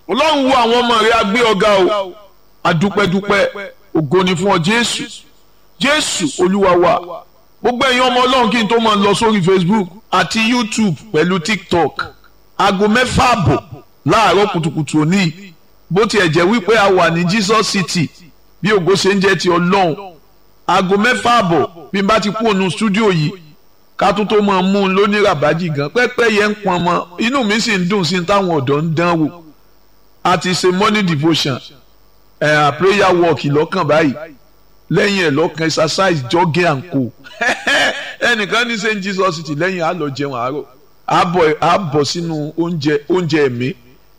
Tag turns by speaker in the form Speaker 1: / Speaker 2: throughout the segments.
Speaker 1: ọlọ́run wo àwọn ọmọ rẹ̀ agbé ọ̀gá o adúpẹ́dúpẹ́ ògo ni fún ọ jésù jésù olúwa wa gbogbo ẹ̀yin ọmọ ọlọ́run kí n tó máa lọ sórí facebook àti youtube pẹ̀lú tiktok aago mẹ́fà àbọ̀ láàárọ̀ kùtùkùtù òní bó tiẹ̀ jẹ́ wípé a wà ní jesus city bí ògo ṣe ń jẹ́ ti ọlọ́run aago mẹ́fà àbọ̀ bí n bá ti kú ònú stúdíò yìí ká tó tó máa mú un lóní ràbájì gan pẹ́pẹ́ yẹn ń pọn mọ́ inú mi sì ń dùn sí táwọn ọ̀dọ́ ń dán wò a ti ṣe morning devotion ẹ̀ uh, prayer walk lọ́kàn báyìí lẹ́yìn ẹ̀ lọ́kàn exercise jogging and co ẹnìkan ní st jesus city lẹ́yìn á lọ jẹun àárọ̀ á bọ̀ sínú oúnjẹ oúnjẹ ẹ̀mí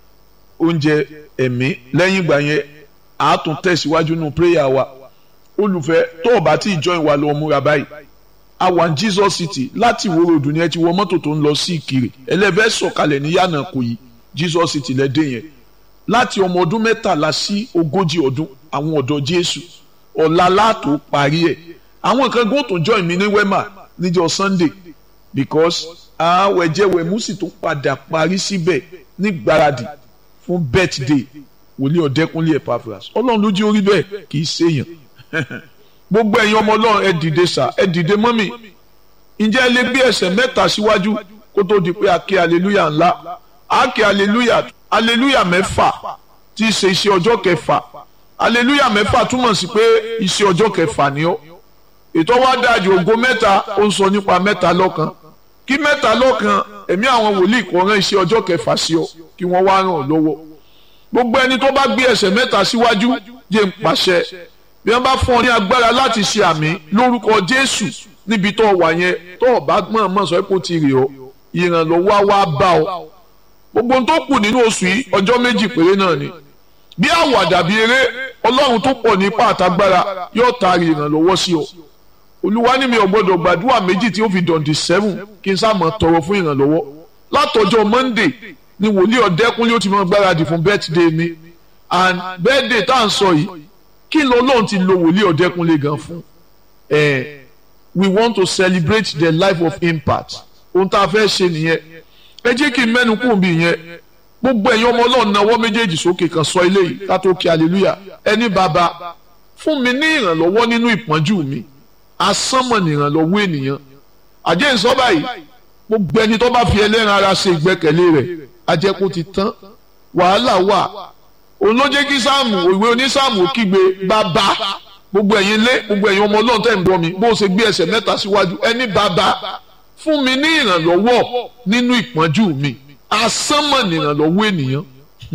Speaker 1: oúnjẹ ẹ̀mí lẹ́yìn ìgbà yẹn á tún tẹ̀síwájú nínú prayer wa olùfẹ́ tó o bá tí ì join wa lọ múra báyìí a wà ní jesus city láti ìwó ròdù ni ẹ ti wọ mọ́tò tó ń lọ sí ìkirè ẹlẹ́fẹ́ sọ̀kalẹ̀ ní yànnà kò yí jesus city lẹ́dẹ̀ yẹn láti ọmọ ọdún mẹ́tàlá sí ogójì ọdún àwọn ọ̀dọ́ jésù ọ̀la látò parí ẹ̀ àwọn kan gbọ́n tó join mi ní wema níjọ́ sunday because àwẹ̀jẹ̀wẹ̀mú sì tó padà parí síbẹ̀ ní gbáradì fún birthday wòlíì ọ̀dẹ́kúnlé epaphras ọlọ́run ló jí orí bẹ́ẹ̀ kì í ṣèyàn gbogbo ẹ̀yin ọmọ ọlọ́run ẹ dìde sà ẹ dìde mọ́mì ǹjẹ́ ẹ lè gbé ẹsẹ̀ mẹ́ta síwájú kó tó di pé a ké hallelujah ńlá a ké hallelujah hallelujah mẹ́fà tí í ṣe iṣẹ́ ọjọ́ kẹfà hallelujah mẹ́fà túmọ̀ sí pé iṣẹ́ ọjọ́ kẹfà ni ó ètò wa dájú ògo mẹ́ta ó ń sọ nípa mẹ́ta lọ́kan kí mẹ́ta lọ́kan ẹ̀mí àwọn wòlíì kò rán iṣẹ́ ọjọ́ kẹfà sí ọ kí wọ́n wá ràn ọ́ lọ́wọ́ gbogbo ẹni tó bá gbé ẹsẹ̀ mẹ́ta síwájú jẹ́ ń pàṣẹ bí wọ́n bá fún ọ ní agbára láti ṣe àmì lórúkọ Jésù níbi tó wà yẹn tó o bá gbọ́n mọ̀ sọ pé ó ti rè ọ́ ìrànlọ́wọ́ wá bá ọ gbogbo ohun tó kù nínú oṣù yìí ọjọ́ méjì péré náà ni bí àwàdà bí eré ọlọ́run tó pọ̀ nípa àtagbára yóò taari ìrànlọ́wọ́ sí ọ olúwa ní mi ò gbọ́dọ̀ gbàdúrà méjì tí ó fi dọ̀ǹdì sẹ́fùn kí n sáà mọ̀ tọrọ fún ìrànlọ́wọ́ látọjọ́ monday ni wòlíì ọ̀dẹ́kúnlé ó ti mọ gbáradì fún birthday mi and birthday tá à ń sọ yìí kí n lọ lóun ti lo wòlíì ọ̀dẹ́kúnlé gan fún ẹ we want to celebrate the life of impact ohun tá a fẹ́ ṣe nìyẹn ẹ jẹ́ kí n mẹ́nu kùn bí yẹn gbogbo ẹ̀yin ọmọ ọlọ́run náwó méjèèjì sókè kan sọ eléyìí ká tó kí hallelujah ẹni bàbá fún mi ní ìrànlọ́wọ́ nínú ìpọ́njú mi asánmọ̀ ní ìrànlọ́wọ́ ènìyàn àjẹ́ ìsọ báyìí gbogbo ẹni tó bá fi ẹlẹ́ran ara ṣe ìgbẹ́kẹ̀lé rẹ̀ ajẹ́kù ti tán wàhálà wà òun ló jẹ́ kí sáàmù ìwé onísáàmù kígbe bàbá gbogbo ẹ̀yin lé gbogbo ẹ̀yin ọmọ ọlọ́run tẹ̀ ń bọ́ mi bó o ṣe gbé ẹsẹ̀ mẹ́ta síwájú ẹni bàbá fún mi ní ìrànlọ́wọ́ nínú ìpọ́njú mi asánmọ̀ ní ìrànlọ́wọ́ ènìyàn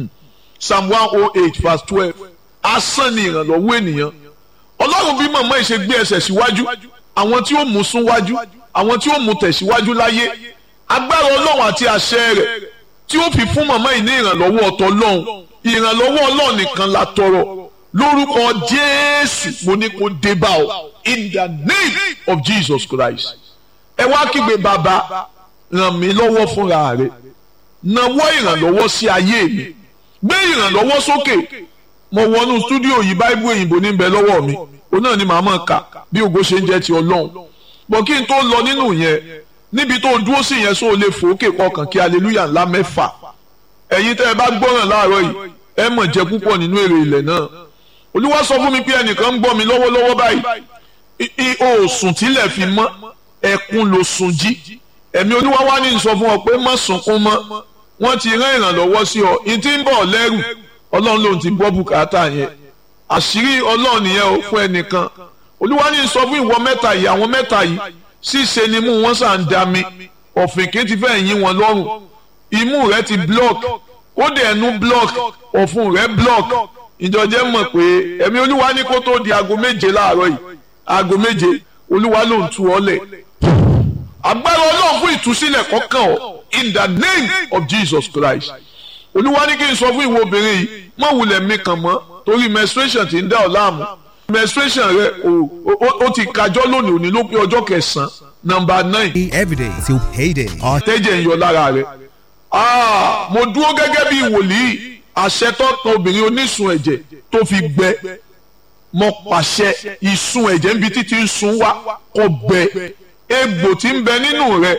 Speaker 1: psalm one oh eight verse twelve asán ní ìrànlọ́wọ́ ènìyàn ọlọ́run bí màmá yìí ṣe gbé ẹsẹ̀ síwájú àwọn tí ó mú sún wájú àwọn tí ó mú tẹ̀síwájú láyé agbára ọlọ́run àti àṣẹ rẹ̀ tí ó fi fún màmá yìí ní ìrànlọ́wọ́ ọ̀tọ̀ ọlọ́run ìrànlọ́wọ́ ọlọ́run nìkan la tọrọ lórúkọ jésù mo ní kó dé bá ọ in the name of jesus christ ẹ wá kígbe bàbá ràn mí lọ́wọ́ fúnra rẹ̀ nawọ́ ìrànlọ́wọ́ sí ayé mi gbé ìrànlọ́wọ́ sókè mo wọnú stúdíò yìí báíbù òyìnbó ní bẹ lọ́wọ́ mi òun náà ni màá mọ̀ ká bí ògo ṣe ń jẹ́ ti ọlọ́run bọ̀ kí n tó lọ nínú yẹn níbi tó dúró sí yẹn sóò lè fòókè kọkàn kí aleluya ńlá mẹ́fà ẹ̀yin tẹ́ ẹ bá gbọ́ràn láàárọ̀ yìí ẹ mọ̀ jẹ púpọ̀ nínú èrè ilẹ̀ náà olúwa sọ fún mi pé ẹnìkan ń gbọ́ mi lọ́wọ́lọ́wọ́ báyìí òòsùn tílẹ̀ fi mọ́ ẹkún ló sun jí ẹ̀mí olúwa wá ní sọ fún ọ pé má sunkún mọ́ wọ́n ti rán ìrànlọ́wọ́ sí ọ ìtí ń bọ̀ lẹ́rù ọlọ́run lòun ti gbọ́ bùkátà yẹn àṣírí ọlọ́run nìyẹn o fún ẹnìkan olúwa ní sọ fún ìwọ mẹ́ta yìí àwọn mẹ́ta yìí ṣíṣe ni mú wọn sàn dá mi ọ̀fìnkì ti fẹ́ yín wọn lọ́rùn imú rẹ ti block kódà ẹnu block ọ̀fun rẹ block ìjọjẹ́ mọ̀ pé ẹ̀mí olúwa ní kó tó di aago méje láàárọ̀ yìí aago méje olúwa ló ń tu ọ lẹ̀ agbára ọlọ́run fún ìtúsílẹ̀ kọ́kàn ọ́ in the name of Jesus Christ olúwa ní kí n sọ fún ìwọ obìnrin yìí má wulẹ̀ mi kàn mọ́ torí menstruation ti ń dá ọ láàmú menstruation rẹ o ti kájọ́ lónìí òní ló pé ọjọ́ kẹsàn-án number nine.
Speaker 2: every day till payday.
Speaker 1: tẹ́jẹ̀ ń yọ lára rẹ̀ mo dúró gẹ́gẹ́ bí wòlíì àṣẹ tọ́tàn obìnrin onísun ẹ̀jẹ̀ tó fi gbẹ mo pàṣẹ ìsun ẹ̀jẹ̀ níbi títí ń sun wá kó gbẹ egbò tí ń bẹ nínú rẹ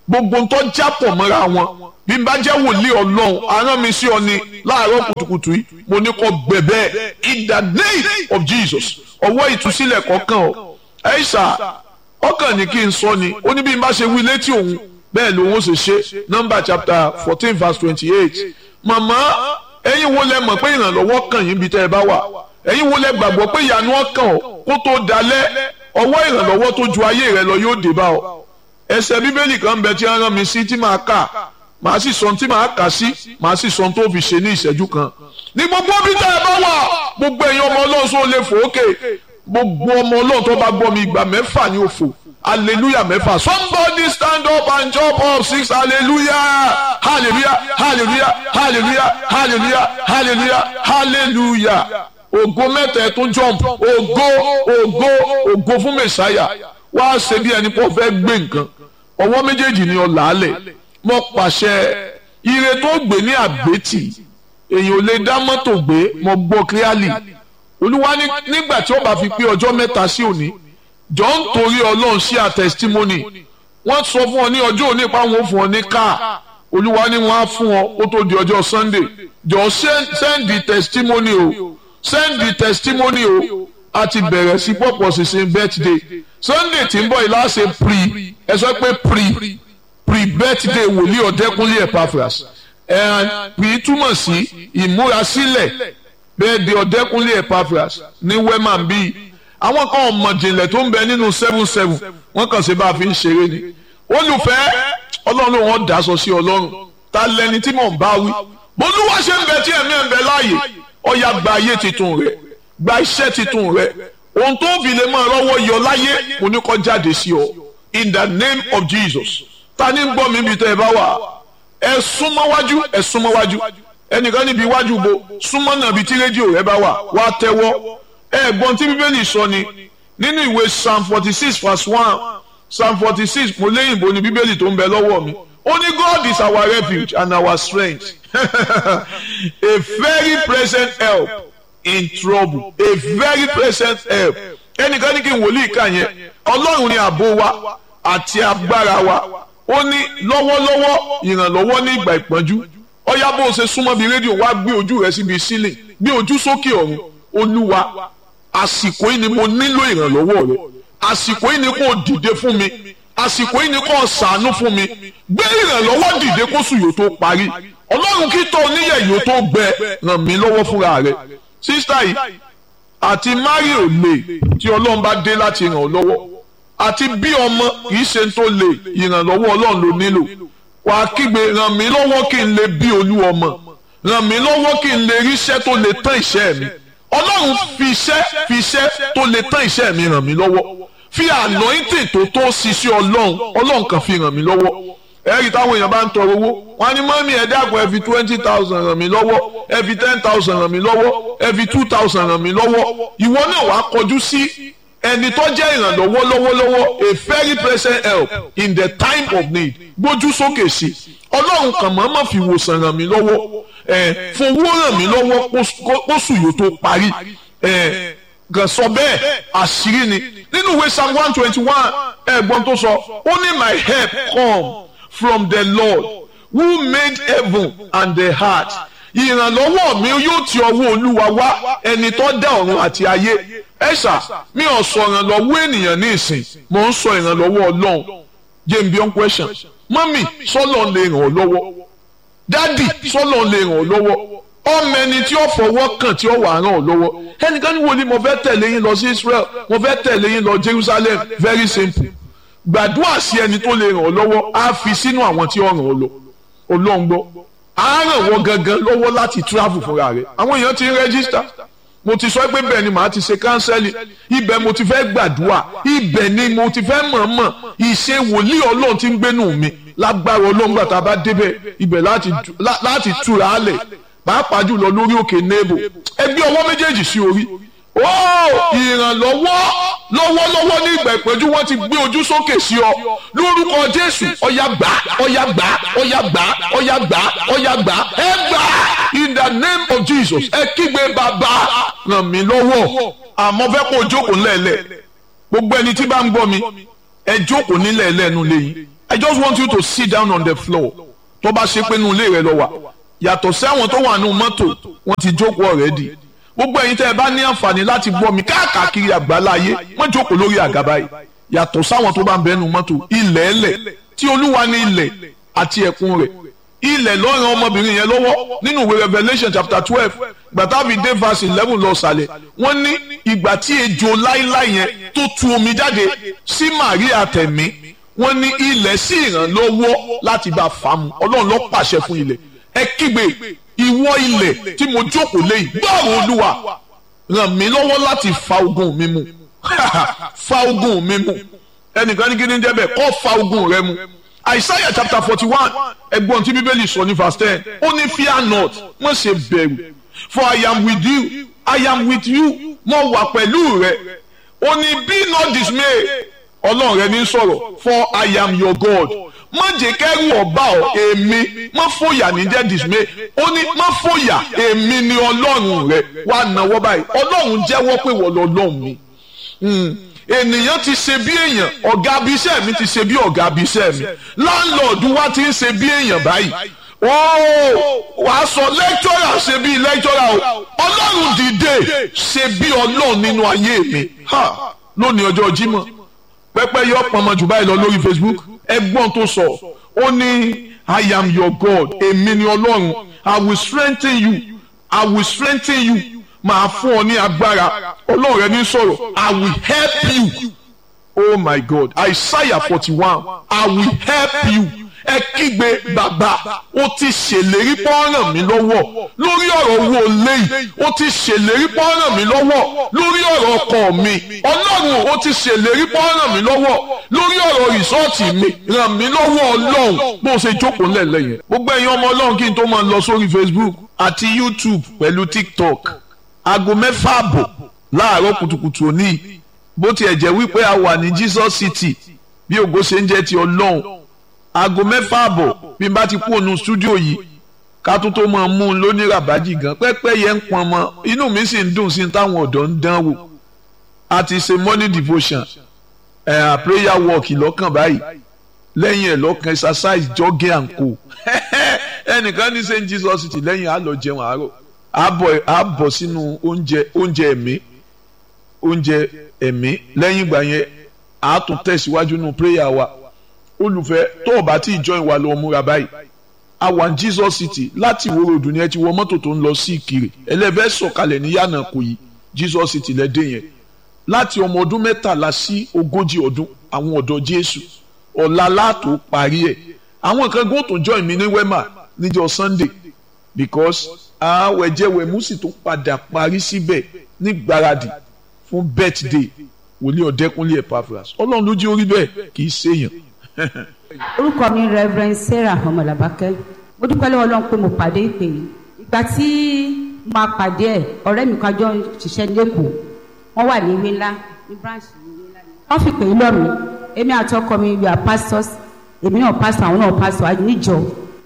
Speaker 1: gbogbo ń tọ́ jápọ̀ mọ́ra wọn bí n bá jẹ́ wòlíì ọlọ́run arán mi sí ọ ni láàárọ̀ kùtùkùtù yìí mo ní kó gbẹ̀bẹ́ in the name of Jesus ọwọ́ ìtúsílẹ̀ kọ̀ọ̀kan ọ ẹ̀ṣà ọkàn ní kí n sọ ni ó ní bí n bá ṣe wí létí òun bẹ́ẹ̀ lòun ó ṣe ṣe number chapter fourteen verse twenty-eight màmá ẹ̀yin wo lẹ mọ̀ pé ìrànlọ́wọ́ kàn yín bí tẹ́ ẹ bá wà ẹ̀yin wo lẹ gbàgbọ́ pé ìyanu ọkàn ọ kó tó dalẹ̀ ọwọ́ ìrànlọ́wọ́ tó ju ayé rẹ lọ yóò dé bá ọ ẹsẹ̀ bíbélì kan bẹ tí wọ́n rán mi sí tí màá kà màá sì sọ tí màá kà sí màá sì sọ tó fi ṣe ní ìṣẹ́jú kan ní gbogbo bí tẹ́ ẹ bá wà gbogbo ẹ̀yin ọmọ ọlọ́run sọ lè fò ókè gbogbo ọmọ ọlọ́run tó bá gbọ́ mi ìgbà mẹ́fà ní òfò hallelujah mẹ́fà somebody stand up and jump up six hallelujah hallelujah hallelujah hallelujah hallelujah hallelujah hallelujah ògo mẹ́ta ẹ̀ tún jump ògo ògo ògo fún mẹ́sáyà wá ṣe bí ẹni pọ̀ fẹ́ gbé nǹkan ọwọ́ méjèèjì ni ọ làálẹ̀ mo pàṣẹ ire tó gbé ní àgbétì èèyàn ò lè dá mọ́tò gbé mo gbọ́ clearly olúwa nígbà tí ó bá fi pé ọjọ́ mẹ́ta sí òní jọ ń torí ọlọ́run sí a testimony wọ́n sọ fún ọ ní ọjọ́ òní pa wọn fún ọ ní káà olúwa ni wọ́n á fún ọ ó tó di ọjọ́ sunday jọ send the testimony o send the testimony o a ti bẹ̀rẹ̀ sí pọ̀pọ̀ sísìn birthday sunday tí ń bọ̀ yìí láṣẹ pre ẹ sọ pé pre pre birthday wòlíì ọ̀dẹ́kúnlé epaphras and pre túmọ̀ sí ìmúrasílẹ̀ bẹ́ẹ̀ di ọ̀dẹ́kúnlé epaphras ní wema bíi àwọn kan ọmọ jìnlẹ̀ tó ń bẹ nínú seven seven wọ́n kàn sí bá a fi ń ṣeré ni olùfẹ́ ọlọ́run wọn dàsọ sí ọlọ́run ta lẹni tí mò ń bá wí bolúwa ṣe ń bẹ tí ẹ̀mí ẹ̀ ń bẹ láàyè ọ̀yà gba ayé titun rẹ̀ gba iṣẹ́ titun rẹ̀ ohun tó fi lè máa rọ́wọ́ yọ láyé mo ní kó jáde sí ọ in the name of Jesus ta ni ń gbọ́ mi bí tẹ́ ẹ bá wà ẹ súnmọ́ wájú ẹ súnmọ́ wájú ẹnìkan níbi iwájú bo súnmọ́ náà bí tí rédíò rẹ bá wà wá tẹ́wọ́ ẹ̀gbọ́n tí bíbélì sọ ni nínú ìwé psalm forty six verse one psalm forty six mo léyìnbó ni bíbélì tó ń bẹ lọ́wọ́ mi ó ní God is our refuge and our strength a very present help in trouble a very present help ẹnìkan ní kí n wòlíì kà yẹn ọlọ́run ni ààbò wa àti agbára wa ó ní lọ́wọ́lọ́wọ́ ìrànlọ́wọ́ ní ìgbà ìpọ́njú ọ̀yá bó o ṣe súnmọ́ bí rédíò wá gbé ojú rẹ síbi sílẹ̀ gbé ojú sókè ọ̀run olúwa àsìkò yìí ni mo nílò ìrànlọ́wọ́ rẹ àsìkò yìí ni kò dìde fún mi àsìkò yìí ni kò ṣàánú fún mi gbé ìrànlọ́wọ́ dìde kó sùn yóò tó parí ọlọ́run kí tó oníyẹ̀ yóò tó gbẹ ràn mí lọ́wọ́ fúnra rẹ sísítà yìí àti mari ò lè tí ọlọ́run bá dé láti ràn ọ́ lọ́wọ́ àti bí ọmọ kì í ṣe tó lè ìrànlọ́wọ́ ọlọ́run ló nílò wàá kígbe ràn mí lọ́wọ́ kí n lè bí olú ọmọ ràn mí lọ́wọ́ kí n lè ríṣẹ́ tó lè tán ìṣẹ́ mi ọlọ́run fi iṣẹ́ fi iṣẹ́ tó lè tán iṣẹ́ mi ràn mí lọ́wọ́ fi anointing tó tó ṣiṣẹ́ ọlọ́run ọlọ́run kan fi ràn mí lọ́wọ́ ẹ̀rí táwọn èèyàn bá ń tọrọ owó wọn ní mọ́mí ẹ dákun ẹ fi twenty thousand ràn mí lọ́wọ́ ẹ fi ten thousand ràn mí lọ́wọ́ ẹ fi two thousand ràn mí lọ́wọ́ ìwọ náà wàá kọjú sí ẹni tó jẹ́ ìrànlọ́wọ́ lọ́wọ́lọ́wọ́ a very present help in the time of need gbójú sókè sí ọlọ́run kan mọ̀ọ́mọ̀ fi wòsàn ràn mí lọ́wọ́ ẹ̀ fowó ràn mí lọ́wọ́ kóṣù yóò tó parí ẹ̀ gàn sọ bẹ́ẹ̀ àṣírí ni nínú ìwé psalm one twenty one ẹ̀gbọ́n tó sọ ó ní my help come from the lord who made heaven and the heart ìrànlọ́wọ́ mi yóò ti ọwọ́ olúwa wá ẹni tó dá ọ̀run àti ayé ẹ̀sà mi ò sọ ìrànlọ́wọ́ ènìyàn ní ìsìn mò ń sọ ìrànlọ́wọ́ ọlọ́run james beyond question mọ́mì sọ́lọ́ lè ràn ọ́ lọ́wọ́ dádì sọ́lọ́ lè ràn ọ́ lọ́wọ́ ọmọ ẹni tí ó fọwọ́ kàn tí ó wà ràn ọ́ lọ́wọ́ ẹnìkan ní wo ni mo fẹ́ tẹ̀lé yín lọ sí Israel mo fẹ́ tẹ̀lé yín lọ Jerusalem very simple gbàdúrà sí ẹni tó lè ràn ọ́ lọ́wọ́ á fi sínú àwọn tí ó ràn ọ́ lọ ọlọ́run gbọ́ á ràn wọ́n gangan lọ́wọ́ láti travel fúnra rẹ̀ àwọn èèyàn ti ń rẹ́gísítà mo ti sọ pé bẹ́ẹ̀ ni màá ti ṣe kánsẹ́lì ibẹ̀ mo ti fẹ́ gbàdúrà ibẹ̀ ni mo ti fẹ́ mọ̀ọ́mọ̀ ìṣe wòlíì ọlọ́run ti ń gbénú mi lágbára ọlọ́run gbà tá a bá débẹ̀ ibẹ̀ láti túra á lẹ̀ pàápàá jùlọ lórí òkè nebo ẹgbẹ́ ọwọ́ méjèèjì sí orí ó ìrànlọ́wọ́ lọ́wọ́lọ́wọ́ ní ìgbà ìpẹ́jú wọ́n ti gbé ojú sókè sí ọ lórúkọ jésù ọ̀yà gbà ọ̀yà gbà ọ̀yà gbà ọ̀yà gbà ọ̀yà gbà ẹ gbà in the name of jesus ẹ kígbe bàbá ràn mí lọ́wọ́ àmọ́ fẹ́ kó o jókòó ńlẹ̀ẹ́lẹ̀ gbogbo ẹni tí bá ń gbọ́ mi ẹ jókòó nílẹ̀ ẹlẹ́nu lẹ́yìn i just want you to sit down on the floor tó bá ṣe pé inú ilé rẹ lọ wà yàtọ̀ sí àwọn tó wà nínú mọ́tò wọ́n ti jókòó already gbogbo ẹ̀yin tẹ́ ẹ bá ní àǹfààní láti gbọ́ mi káàkiri àgbáláyé wọ́n jókòó lórí àga báyìí yàtọ̀ sáwọn tó bá ń bẹ́nu mọ́tò ilẹ̀ ẹlẹ̀ tí olúwa ní ilẹ̀ àti ẹ̀kún rẹ̀ ilẹ̀ lọ́rùn ọmọbìnrin yẹn lọ́wọ́ nínú ìwé Revelation chapter twelve gbàtàbí dé verse eleven lọ sàlẹ̀ wọ́n ní ìgbà tí ejò láíláí yẹn tó tu omi jáde sí Màríà tẹ̀mí wọ́n ní ilẹ̀ sì ràn lọ́wọ́ láti bá a fà mu ọlọ́run ló pàṣẹ fún ilẹ̀ ẹ kígbe ìwọ ilẹ̀ tí mo jókòó léyìí gbọ́rọ̀ olúwa ràn mí lọ́wọ́ láti fa ogun mi mu fa ogun mi mu ẹnìkan ní kí ni jẹ́ bẹ́ẹ̀ kọ́ fa ogun rẹ mu Isaiah chapter forty one ẹgbọ́n tí bíbélì sọ ní verse ten ó ní fear not má ṣe bẹ̀rù for I am with you I am with you mo wà pẹ̀lú rẹ ó ní be not dismay ọlọ́run rẹ ní sọ̀rọ̀ for I am your God má jẹ́ kẹ́rù ọba ọ èmi má fòyà ní jẹ́ dismay ó ní má fòyà èmi ni ọlọ́run rẹ wà náwó báyìí ọlọ́run jẹ́wọ́ pé wọ́n lọ́lọ́run mi ènìyàn ti ṣe bí èèyàn ọ̀gá abiṣẹ́ mi ti ṣe bí ọ̀gá abiṣẹ́ mi láńlọ́ọ̀dù wa ti ń ṣe bí èèyàn báyìí ooo wàá sọ lẹ́kítọ́rà ṣe bí lẹ́kítọ́rà o ọlọ́run dìde ṣe bí ọlọ́run nínú ayé mi lónìí ọjọ́ Jímọ̀ pẹ́pẹ́ yọ pọnmọ jù báyìí lọ lórí Facebook ẹgbọ́n tó sọ ó ní I am your God èmi ni ọlọ́run I will strengthen you I will strengthen you máa fún ọ ní agbára ọlọ́run rẹ ní sọ̀rọ̀ I will help you oh my God Isaiah forty one I will help you ẹ kígbe bàbá ó ti ṣèlérí pọ́nrán mi lọ́wọ́ lórí ọ̀rọ̀ owó léyìí ó ti ṣèlérí pọ́nrán mi lọ́wọ́ lórí ọ̀rọ̀ ọkọ mi ọlọ́run ó ti ṣèlérí pọ́nrán mi lọ́wọ́ lórí ọ̀rọ̀ rìsọ́ọ̀tì mi ràn mí lọ́wọ́ ọlọ́run bó ṣe jókòó lẹ́lẹ́ yẹn gbogbo ẹ̀yin ọmọ ọlọ́run kí n tó máa lọ sórí Facebook àti YouTube pẹ̀lú TikTok aago mẹ́fà àbọ̀ láàárọ̀ kùtùkùtù òní bó tiẹ̀ jẹ́ wípé a wà ní Jesus City bí ògo ṣe ń jẹ́ ti ọlọ́run aago mẹ́fà àbọ̀ bí n bá ti kú ònú stúdíò yìí ká tó tó máa mú un lóní ràbájì gan pẹ́pẹ́ yẹn ń pọn mọ́ inú mi sì ń dùn sí táwọn ọ̀dọ́ ń dán wò a ti ṣe morning devotion ẹ̀ prayer walk lọ́kàn báyìí lẹ́yìn ẹ̀ lọ́kàn exercise jogging and co ẹnìkan ní St Jesus City lẹ́yìn á lọ jẹun àárọ̀ á bọ̀ sínú oúnjẹ oúnjẹ ẹ̀mí oúnjẹ ẹ̀mí lẹ́yìn ìgbà yẹn á tún tẹ̀síwájú nínú prayer wa olùfẹ́ tó o bá tí ì join wa lọ múra báyìí a wà ní Jesus City láti ìwòrò òdùn ni ẹ ti wọ mọ́tò tó ń lọ sí Ìkirè ẹlẹ́fẹ́ sọ̀kalẹ̀ ní yànnà kò yí Jesus City lẹ́dẹ̀ yẹn láti ọmọ ọdún mẹ́tàlá sí ogójì ọdún àwọn ọ̀dọ́ Jésù ọ̀la látò parí ẹ̀ àwọn kan gbọ́n tó join mi ní wema níjọ́ Sunday because àwẹ̀jẹ̀wẹ̀ mùsì tó padà parí síbẹ̀ ní gbáradì fún birthday wòlíì ọ̀dẹ́kúnlé Epaphras ọlọ́run ló jí orí bẹ́ẹ̀ kì í ṣèyàn
Speaker 2: orúkọ mi reverend sarah ọmọlàbákẹ́ mo dúpẹ́ lọ́wọ́ ọlọ́run pé mo pàdé ìpè yìí ìgbà tí mo máa pàdé ẹ̀ ọ̀rẹ́ mi kan jọ ń ṣiṣẹ́ lẹ́kọ̀ọ́ wọ́n wà ní ìwé ńlá ní branch ní ìwé ńlá wọ́n fi pè é lọ́ mi èmi àtọkọ mi we are pastors èmi náà pastor àwọn náà pastor àti níjọ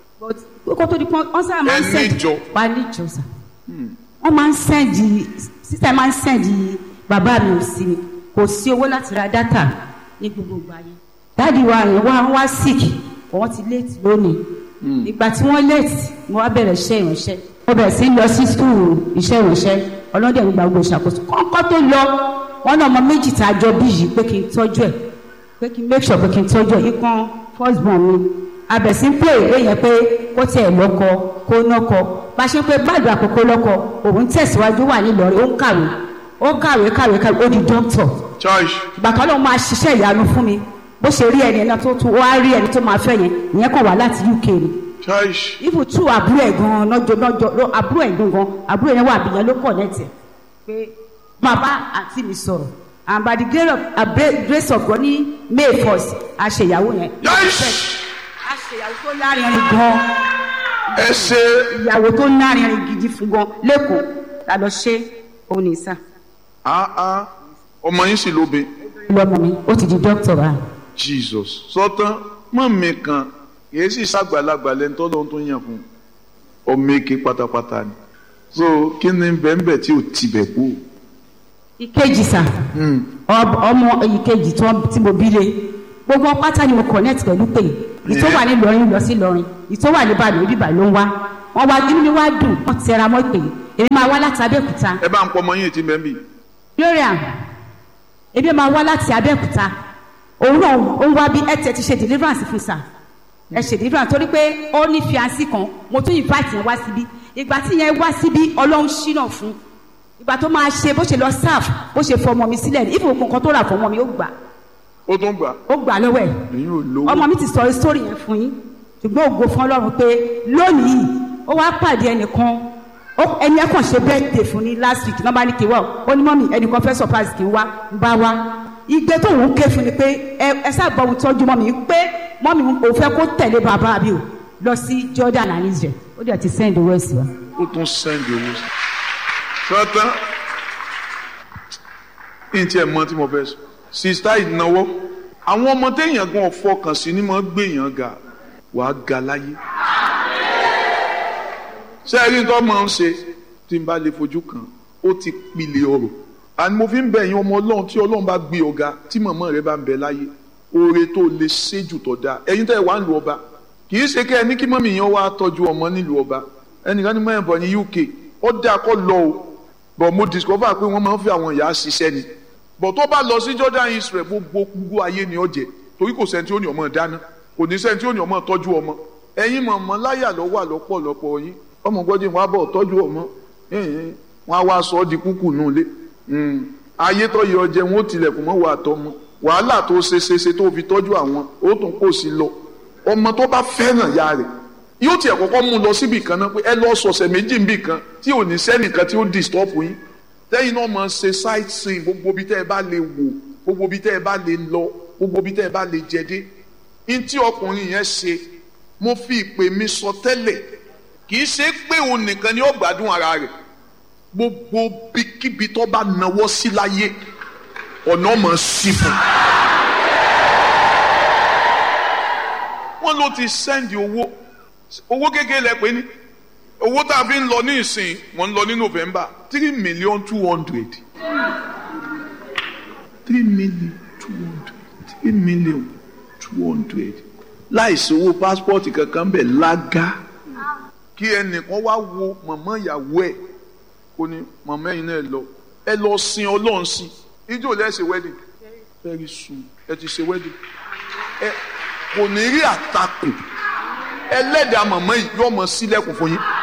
Speaker 2: kó tó di pọ́n wọ́n sábà máa ń send wá níjọ sà wọ́n máa ń send sísè máa ń send bàbá mi ò sí mi kò sí owó láti ra data ní gbogbo ìgbà yẹn dáàdi wa yẹn wá wá sick wọ́n ti late lónìí ìgbà tí wọ́n late mo wá bẹ̀rẹ̀ iṣẹ́ ìránṣẹ́ mo bẹ̀rẹ̀ sí lọ sí school iṣẹ́ ìránṣẹ́ ọlọ́dẹ̀ ń gba gbogbo ìṣàkóso kọ́kọ́ tó lọ wọ́n náà ọmọ méjì tá a jọ bí yìí pé kí n tọ́jú ẹ̀ pé kí n make sure pé kí n tọ́jú ẹ̀ ikán first born mi abẹ̀sí ń pè é yẹn pé kó tiẹ̀ lọ́kọ kó nọ́kọ bá ṣe pé gbàdúrà àkókò lọ́kọ òun tẹ̀síwájú wà nílọrin ó ń kàwé ó kàwé kàwé kàwé ó di doctor ìgbà kan lóun máa ṣiṣẹ́ ìyanu fún mi bó ṣe rí ẹni náà tó tún wá rí ẹni tó máa fẹ́ yẹn ìyẹn kàn wá láti UK ni. ifu tú àbúrò ẹ̀ gan-an lọ́jọ́ lọ́jọ́ àbúrò ẹ̀ gan-an àbúrò yẹn wà bìyẹn ló kọ̀ nẹ́tì pé bàbá àti mi sọ̀rọ̀ and by the grace of, uh, grace of God ní May first a ṣe ìyàwó yẹn. a ṣe ìyàwó tó lárinrin gan-an.
Speaker 1: ẹ ṣe.
Speaker 2: ìyàwó tó lárinrin gidi fún gan lẹ́kọ̀ọ́ la lọ ṣe òun ní sá.
Speaker 1: ọmọ yín sì lóbe.
Speaker 2: lọmọ mi ó ti di dókítà báyìí
Speaker 1: jesus sọtán mọ̀mí kan kìí sì ṣàgbàlagbà lẹ́ni tó lóun tó yàn fún ọmọ èké pátápátá ni so kí ni bẹ́ẹ̀nbẹ́ tí ò tibẹ̀ kú.
Speaker 2: ìkejì sà ọmọ ìkejì tí mo bí lé gbogbo wọn pátá ni mo connect pẹ̀lú pé ìtò wà ní Ìlọrin lọ sí Ìlọrin ìtò wà ní Ìbàdàn ibi Ìbàdàn ló ń wá wọn wá inú mi wá dùn wọn ti tẹra mọ́ pé èmi máa wá láti Abẹ́òkúta
Speaker 1: ẹ bá ń pọ ọmọ yín ètí mẹ́bí.
Speaker 2: gloria èmi máa wá láti Abẹ́òkúta òun náà ó ń wá bí ẹ tẹ ti ṣe deliverance fún sà ẹ ṣe deliverance torí pé ó ní fiancé kan mo tún invite yẹn wá síbí ìgbà tí yẹn wá síbí Ọlọ́run ṣínà fún ìgbà tó máa ṣe bó ṣe lọ serve bó ṣe fọmọ mi sílẹ̀ ní ìfowópamọ́ nǹkan tó rà fọmọ mi ó gbà
Speaker 1: ó tún gbà
Speaker 2: ó gbà lọ́wọ́ ẹ̀
Speaker 1: èyí ò lówó.
Speaker 2: ọmọ mi ti sọ sórí yẹn fún yín ṣùgbọ́n ògo fún Ọlọ́run pé lónìí ó wá pàdé ẹnìkan ó- ẹni ẹ kàn ṣe birthday fún ní last week nọ́mbà ní kí n wá ó ní mọ́mì ẹnìkan fẹ́ surprise kí n wá ń bá wá igbe tó ń ké fún ni pé ẹ ẹ sábà ohun tọ́jú mọ́mì pé mọ́mì ò fẹ́ kó tẹ̀lé bàbá mi o lọ sí Jordan and Israel ó dẹ̀ ti send owó sí wa.
Speaker 1: ó tún sẹ́ndì owó sí. sọ́tán ní tí ẹ mọ tí mo fẹ́ sọ sista ìnáwó àwọn ọmọ téèyàn gan fọkàn sí ni mo gbèyàn ga wàá ga láyé. sẹ́ẹ̀rí tó máa ń ṣe tí n bá lè fojú kan ó ti pilẹ̀ ọ̀rọ̀ àni mo fi ń bẹ̀ yín ọmọ ọlọ́run tí ọlọ́run bá gbé ọ̀gá tí màmá rẹ bá ń bẹ láyé oore tó lè ṣe jù tó dáa ẹ̀yin tẹ́ ẹ wá ń lu ọba kì í ṣe kẹ́ ẹ ní kí mọ́mì yẹn wá tọ́jú ọmọ nílùú ọba ẹnìkan ní mẹ́rin bọ̀ ní UK ó dáa kọ́ lọ o bọ̀ mo discover pé wọ́n máa ń fi àwọn ìyá ṣiṣẹ́ ni bọ̀ tó bá lọ sí Jordan Israel gbogbo gbogbo ayé ni ó jẹ torí kò sẹ́ni tí ó ní ọmọ dáná kò ní sẹ́ni tí ó ní ọmọ tọ́jú ọmọ ẹ̀yin mọ̀mọ́ láyà ló wà lọ́pọ̀lọpọ̀ yín ọmọ gbọ́dọ̀ wọn á bọ̀ tọ́jú ọmọ ẹ̀hìn, wọn á wá sọ ọ́ di kúkú nù lé ayé tó yẹ ọjẹ wọn ó tilẹ̀kùn mọ́ wà tọmọ wàhálà tó ṣe ṣe ṣe tó fi tọ́jú àwọn ó tún kò sí lọ ọmọ tó bá fẹ́ràn ya rẹ̀ yóò tiẹ̀ kọ́kọ́ mú un lọ síbì kan náà pé ẹ lọ sọ̀sẹ̀ méjì níbì kan tí ò ní sẹ́nìkan tí ó disturb yín tẹ́yìn náà máa ṣe sight seeing gbogbo ibi tẹ́ ẹ bá lè wò gbogbo ibi tẹ́ ẹ bá lè lọ gbogbo ibi tẹ́ ẹ bá lè jẹ dé ní tí ọkùnrin yẹn ṣe mo fi ìpè mi sọ tẹ́lẹ̀ kì í ṣe pé òun nìkan ni ó gbádùn ara rẹ̀ gbogbo bíkíbi tó bá nawọ́ sí láyé ọ̀nà mọ̀ sí fún un. wọ́n ló ti sẹ́ndì owó owó kékeré lẹ pé ní owó tá a fi ń lọ ní ìsìn mọ̀ ń lọ ní November three million two hundred three million two hundred three million two hundred láìsí owó pásítọ̀tì kankan bẹ̀ lága kí ẹnìkan wá wo mọ̀mọ́ ìyàwó ẹ̀ kò ní mọ̀mọ́ ẹ̀yin náà lọ ẹ lọ sin ọlọ́run sí ijó lẹ́sẹ̀ wedding very soon ẹ ti ṣe wedding ẹ kò ní rí àtakò ẹlẹ́dàá mọ̀mọ́ yìí yóò mọ sílẹ̀kùn fún yín